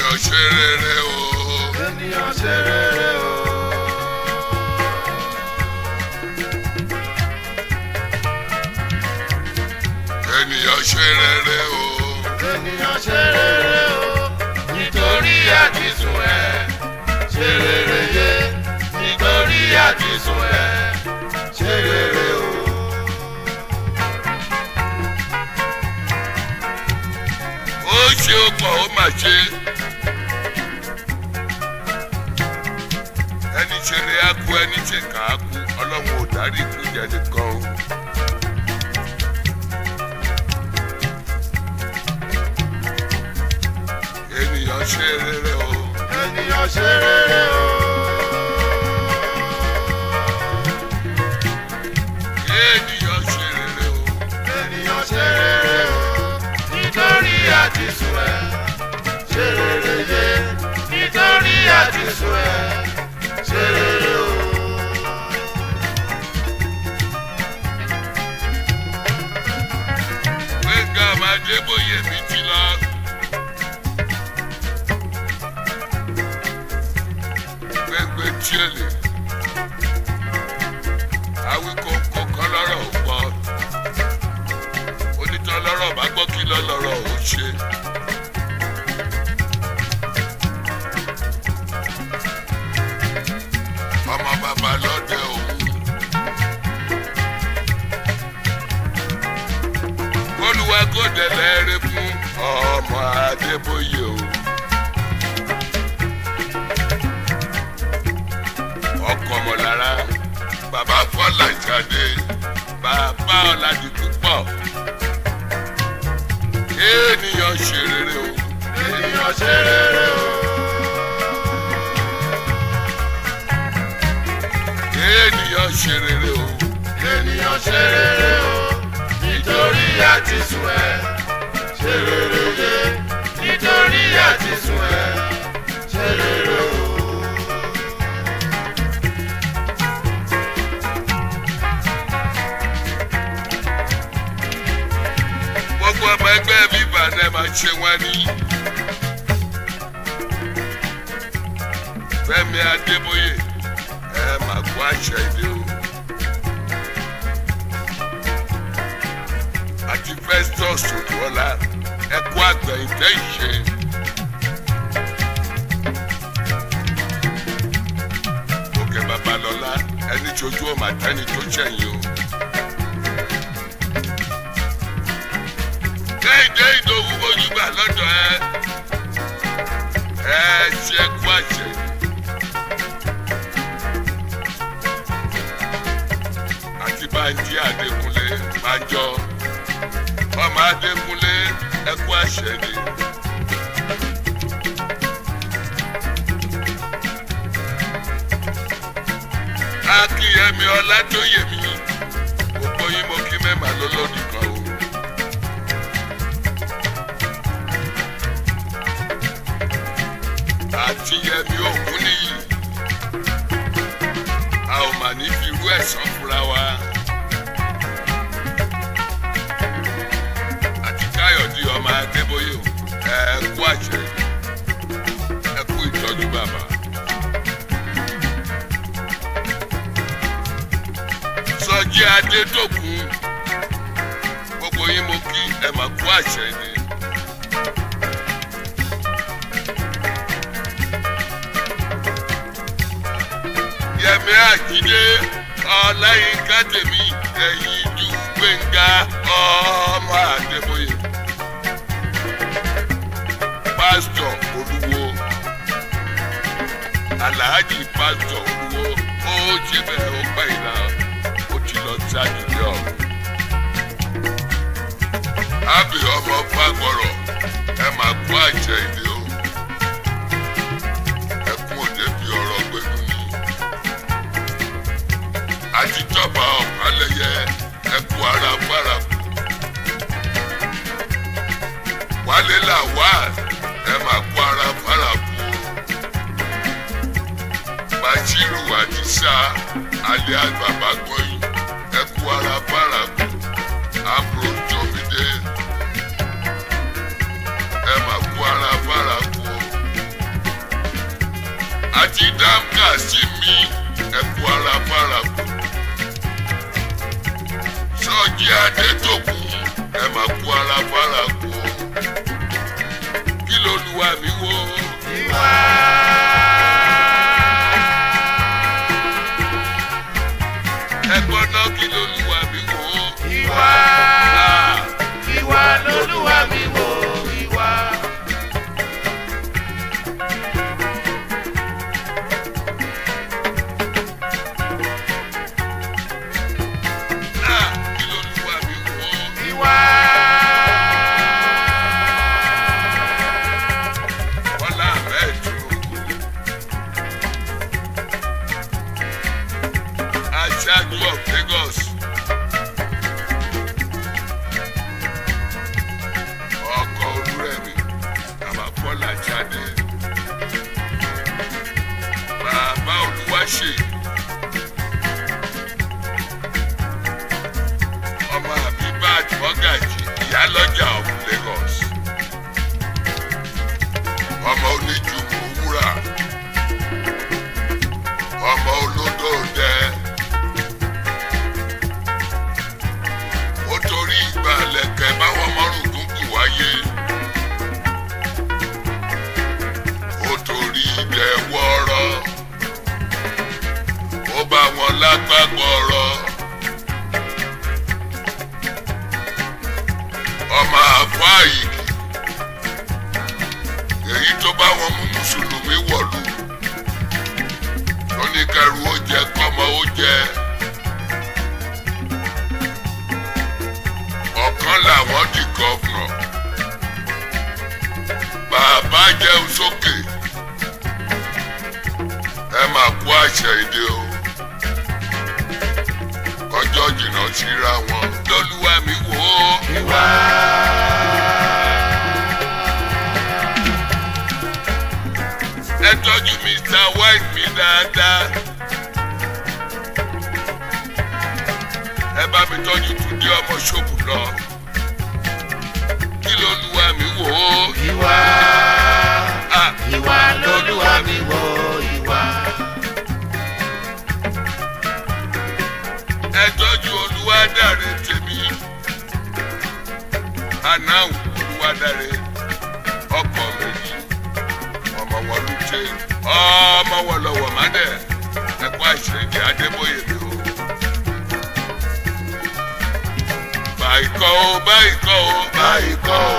ènìyàn ṣe rere o. ènìyàn ṣe rere o. ènìyàn ṣe rere o. ènìyàn ṣe rere o. nítorí àtisùn ẹ ṣe rere yé nítorí àtisùn ẹ ṣe rere o. ó ṣe ó pọ̀ ó mà ṣe. ẹni ṣeré á kú ẹni ṣe kà á kú ọlọ́run ò dárí ikú jẹ nìkan o. ènìyàn ṣe rere o. ènìyàn ṣe rere o. ènìyàn ṣe rere o. ènìyàn ṣe rere o. nítorí àtisùn ẹ ṣe rere yé nítorí àtisùn ẹ ṣe rere o. gbẹ̀ngà máa dé bóyè mi ti lọ. gbẹ̀ngbẹ̀ tiẹ̀lẹ̀ awíkókó kan lọ́rọ̀ ò gbọ́ onítàn lọ́rọ̀ bá gbọ́ kí lọ́lọ́rọ̀ ò ṣe. ọmọ bàbá lọ́dẹ òun. olùwà kò dẹ̀lẹ́ rẹ fún ọmọ adébóyè o. ọkọ mọ̀lára bàbá fọlá jáde bàbá ọ̀làdì púpọ̀ ènìyàn ṣe rere o. ènìyàn ṣe rere o. ènìyàn ṣe rere o. ènìyàn ṣe rere o. nítorí àtisùn ẹ ṣe rere yé nítorí àtisùn ẹ ṣe rere o. gbogbo ọmọ ẹgbẹ́ mi bàdẹ́ máa ṣe wọ́n ní. fẹ́mi adébóyè ẹ máa kó àṣẹ ìdè o. àti festus odúọlá ẹ kó àgbẹ̀yìntẹ́ ìṣe. òkè babalọ́lá ẹni tójú ọmọ àtẹni tó ṣẹ̀yìn o. kéde ìdòwú ojúgbà lọ́dọ̀ ẹ ẹ ṣe kú àṣẹ. àti báńjí adékúnlé bájọ ọmọ adékúnlé ẹ kú àṣẹ ni. akínyẹmí ọlátòyèmí gbogbo yín mo kí mẹ́màá lọ́lọ́dún kan o. àti yẹmi ògún nìyí a ò mà ní fi irú ẹ̀sán fúnra wa àti káyọ̀dé ọmọ adébóyè o ẹ kú àṣẹ ẹ kú ìtọ́jú bàbá. sọjí adédọ̀kun gbogbo yín mo kí ẹ mà kú àṣẹ ni. yẹmi àjídé ọláyínká tèmi ẹ̀yìn ju gbẹ̀ngà ọmọ àdébóyè pásítọ̀ olúwo aláàjì pásítọ̀ olúwo ó ṣe bẹ́ẹ̀ ó pẹ́ ìlà ó ti lọ sí àjídé ọ̀hún. ábì ọmọ fagbọrọ ẹ máa kó àjẹ ìdè o ẹkún òde bí ọ̀rọ̀ gbẹdú ni àtijọba ọ̀pálẹ̀yẹ ẹkú ara bárakú wálé là wá ẹ máa kó ara bárakú bàṣírù àdìsá alẹ́ àgbàbà gbọ́yìn ẹkú ara bárakú àbúrò jọmídé ẹ máa kó ara bárakú àti dáńkà sí mi ẹ̀kú ara faraku. sọ́ọ̀jì adétòkù ẹ máa kú ara faraku. kí lolúwa mi wò. ìwà. ẹgbọ́n náà kí lolúwa mi wò. ìwà. Ah, ìwà lolúwa mi wò ìwà. ah, kí lolúwa mi wò. ìwà. Bọ́lá Ahmed Tinubu. Aṣáájú of Lagos. Ọkọ̀ Olúrẹ̀mí, bàbá Bọ́lá Jáde. Bàbá Olúwaṣe. Ọmọ Abibat Mọ́gàjì, ìyálọ́jà of Lagos ọmọ oníjùmọ̀ wúrà ọmọ olódò dẹ ó torí ìgbà lẹ̀kẹ̀ báwọn mọ́rùn gúngùn wáyé ó torí ìdẹ wọ́ọ́rọ́ ó bá wọn lágbàgbọ́rọ́ ọmọ àfọ àyíkì èyí tó bá wọn mú mùsùlùmí wọ̀lú lóníkẹrù ó jẹ kọ́mọ ó jẹ ọ̀kan làwọn di gọ́fúnọ̀ bàbá jẹun sókè ẹ máa kó àṣẹ èdè o kọjọ́ jìnnà síra wọn lọ́lúwa mi wò ó. ìwà. ẹ tọ́jú mr white mi dáadáa. ẹ bá mi tọ́jú túndé ọmọ ṣòkù lọ. kí ló lu wa mi wò ó. ìwà. Ah, ìwà lolúwa mi wò ìwà. ẹ tọ́jú olúwadáre tèmi. anáwó olúwadáre ọkọ méjì ọmọ wọn ló ṣe ọmọ wọn lọ́wọ́ má dẹ ẹkọ àṣírí adébóyè mi o. báyìí kọ́ o báyìí kọ́ o báyìí kọ́ o.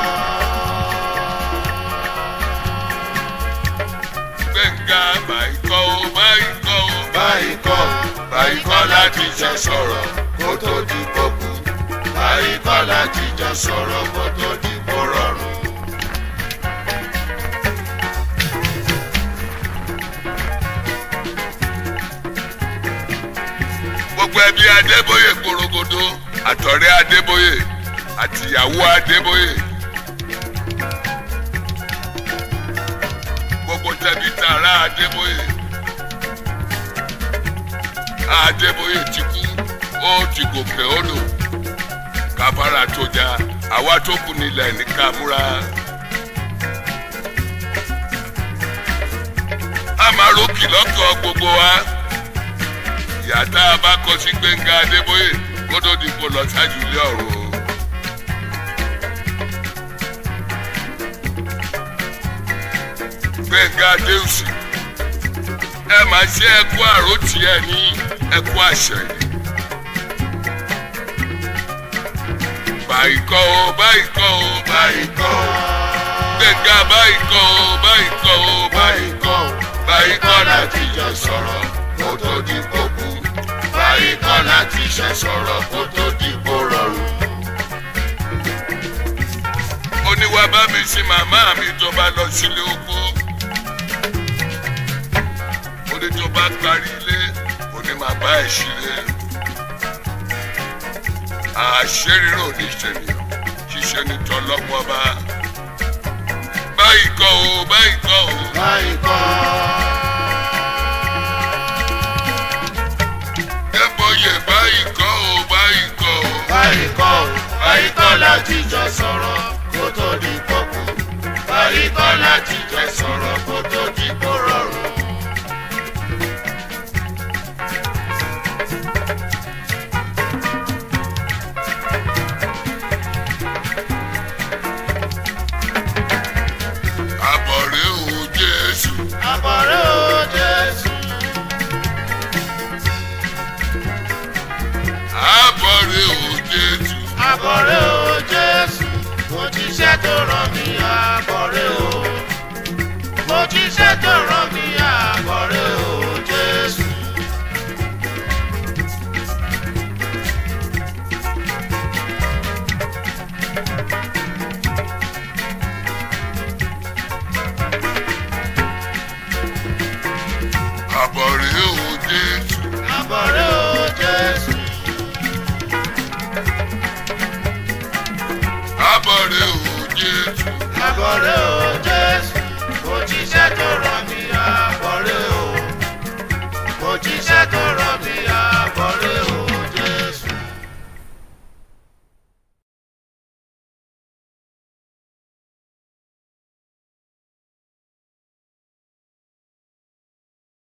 gbẹ̀ngà báyìí kọ́ o báyìí kọ́ o. báyìí kọ́ báyìí kọ́ láti jọ sọ̀rọ̀ kó tó di kókù. báyìí kọ́ láti jọ sọ̀rọ̀ kó tó di kó rọrùn. gbogbo ẹbí adébóyè gbòrògbòdò àtọ̀rẹ́ adébóyè àtìyàwó adébóyè gbogbo tẹbí tààrà adébóyè adébóyè ti kú ó ti gòkè odò kàfàrà tó jà àwa tó kù nílẹ̀ ní kàmúra. a máa rókì lọ́kọ̀ gbogbo wa ìyá tá a bá kọ sí gbẹ̀ngà adébóyè kó tó di kó lọ ṣáájú ilé ọ̀run o. gbẹ̀ngà adéhùsì ẹ máa ṣe ẹkú àròtì ẹ ní ẹkú àṣẹ yìí. báyìí kọ́ o báyìí kọ́ o báyìí kọ́ gbẹ̀ngà báyìí kọ́ o báyìí kọ́ o báyìí báyìí kọ́ báyìí kọ́ láti láti jọ sọ̀rọ̀ kó tó di kókù. báyìí kọ́ láti ṣe sọ̀rọ̀ kó tó di kó rọrùn. oníwà bá mi sí màmá mi tó bá lọ sílé oko oní tó bá parí ilé oní màá bá ẹ̀ sílé àṣerírò níṣẹ́niyàn ṣiṣẹ́ ní tọ́lọ́pọ̀ bá báyìí kọ́ o báyìí kọ́ o báyìí kọ́ dẹ́bọ̀yè báyìí kọ́ o báyìí kọ́ o báyìí kọ́ báyìí kọ́ láti jọ sọ̀rọ̀ kó tó di kókù. báyìí kọ́ láti jọ sọ̀rọ̀ kó tó di kó rọrùn. Jésù. àbọ̀rẹ́